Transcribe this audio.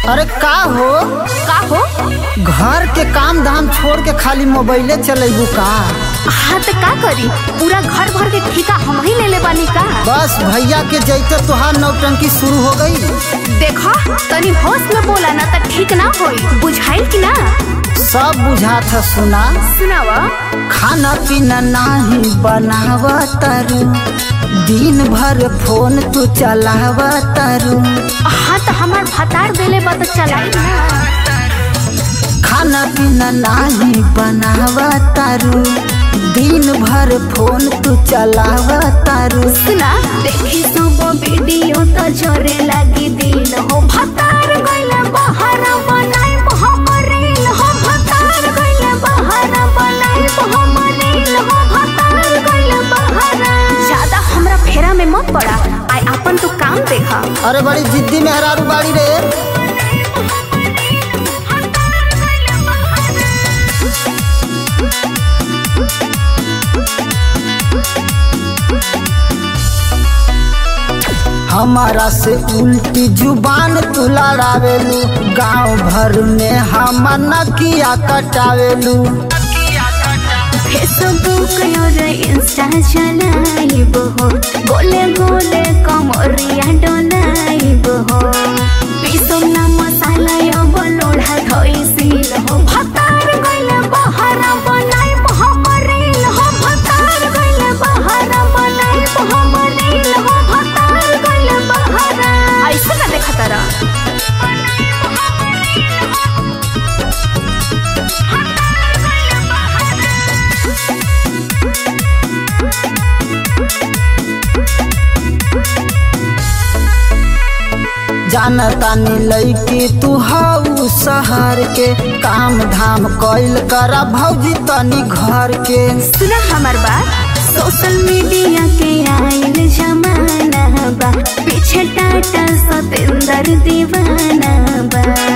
अरे का हो का हो घर के काम धाम छोड़ के खाली मोबाइले चलेबू का हाँ तो का करी पूरा घर भर के ठिका हम ही ले ले बानी का बस भैया के जैते तुहार नौटंकी शुरू हो गई देखो तनी होश में बोला ना तो ठीक ना होई बुझाइल कि ना सब बुझात है सुना सुनावा खाना पीना नाही बनाव तारू दिन भर फोन तू चलाव तारू हाँ तो हमार भतार देले बा तो चलाई ना खाना पीना नाही बनाव तारू दिन भर फोन तू चलाव तारू सुना देखी सब वीडियो तो जोरे लगी दिल हो भतार गइले बाहर बनाई हमरील हो भतार गइले बाहर बनाई हमरील हो भतार गइले बाहर ज्यादा हमरा फेरा में मत पड़ा आई अपन तू काम देखा अरे बड़ी जिद्दी मेहरारू बाड़ी रे हमारा से उल्टी जुबान तू लड़ावेलू गांव भर में हम नकिया कटावेलू फेसबुक और इंस्टा चलाइब हो गोले गोले कमरिया डोलाइब हो पीसम ना मसाला अब लोढ़ा धोइसिल हो भतार गइले बहार बनाइब हमरिल हो भतार गइले बहार बनाइब हमरिल हो भतार गइले बहार ऐसे ना देखा तारा जानतानी लैकी तू हाउ शहर के काम धाम कैल करा भौजी तनी घर के सुना हमार बात सोशल मीडिया के आइल जमाना बा पीछे टाटा सतेंदर दीवाना बा